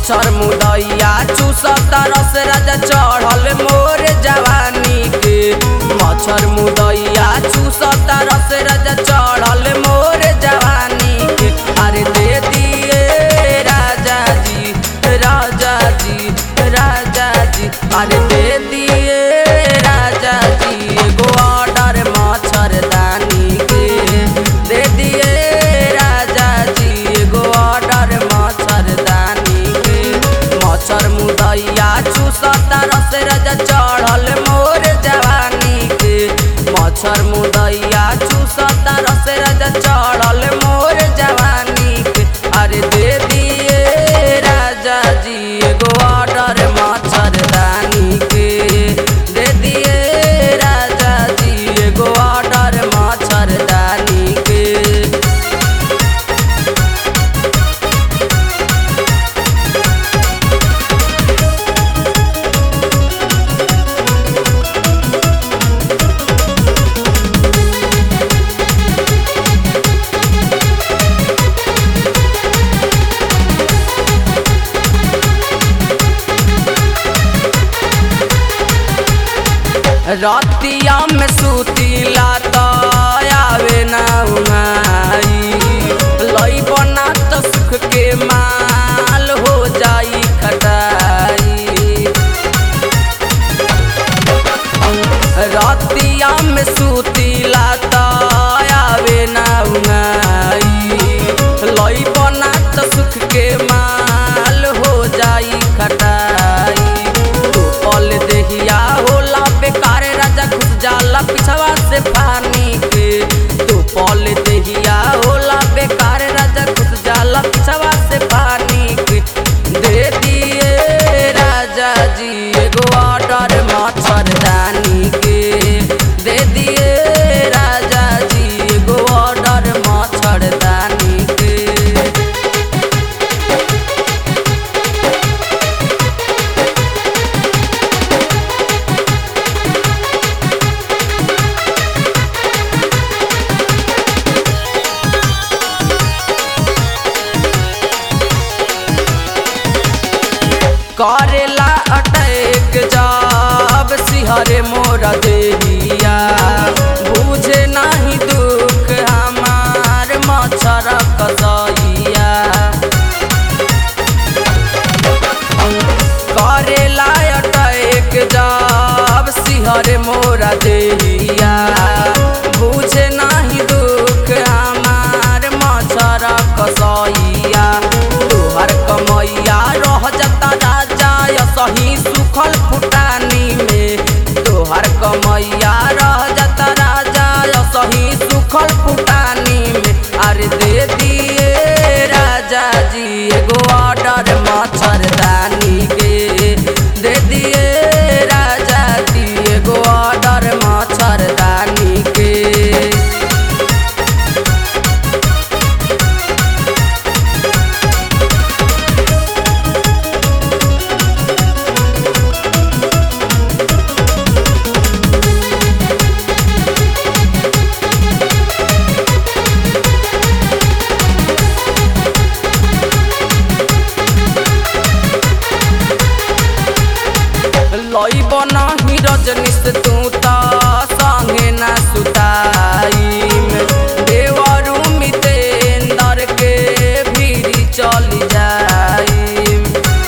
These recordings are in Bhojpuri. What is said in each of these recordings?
मच्छर मुदैया चूसता रस राजा चढ़ल मोर जवानी के मच्छर मुदैया चूसता रस राजा चढ़ल मोर जवानी के अरे दे दिए राजा जी राजा जी राजा जी अरे दे दिए राजा जी एगो ऑर्डर मच्छरदानी के दे दिए राजा जी एगो ऑर्डर मच्छरदानी के मच्छर मुदैया चूसता रस राजा चढ़ल मोर जवानी के मच्छर मुदैया चूसता रस राजा चढ़ल मोर जवानी के अरे दे दिए राजा जी एगो ऑर्डर मच्छरदानी के दे दिए राजा जी एगो ऑर्डर मच्छरदानी के रतिया में सुतीला त आवे ना उमाई लई बना त सुख के माल हो जाई खटाई रतिया में सुतीला त आवे ना उमाई लई बना त सुख के माल हो जाई खटाई तू पल देहिया होला बेकार राजा घुस जाला पिछवा से पानी के तू पल देहिया होला बेकार राजा घुस जाला पिछवा से पानी के दे दिए राजा जी एगो ऑर्डर मच्छरदानी के दे दिए राजा जी एगो ऑर्डर मच्छरदानी के करेला अटैक जब सिहरे मोर देहिया बुझे नहीं दुख हमार मच्छर कसैया करेला अटैक जब सिहरे मोर देहिया बुझे नहीं दुख हमार मच्छर कसैया तोहर कमैया रह जता राजा सही सुखल फुटानी में तोहर कमैया रह जता राजा सही सुखल फुटानी में अरे दे दिए राजा जी एगो ऑर्डर मच्छरदानी के दे दिए राजा जी एगो ऑर्डर मच्छरदानी के लईब नाही रजनीश तू त संगे ना सुताईम देवरु मितेंदर के भीरी चली जाईम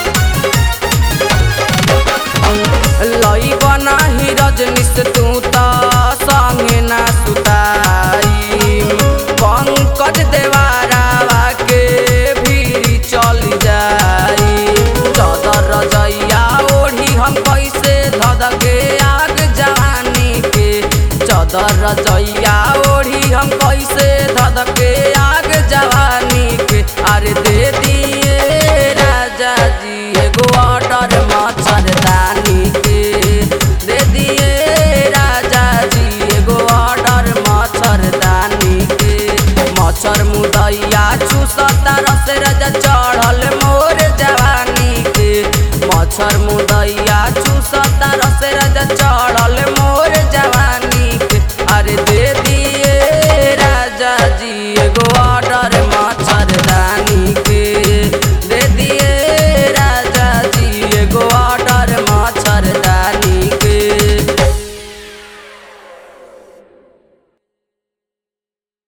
लईब नाही रजनीश तू त संगे ना सुताईम पंकज देवारावा के भीरी चली जाईम चदर रजैया ओढ़ी हम कैसे धद के आग जवानी के चदर रजैया ओढ़ी हम कैसे धद के आग जवानी के अरे दे दिए राजा जी एगो ऑर्डर मच्छरदानी के दे दिए राजा जी एगो ऑर्डर मच्छरदानी के मच्छर मुदैया चूसता रस राजा चढ़ल मोर जवानी के मच्छर मुदैया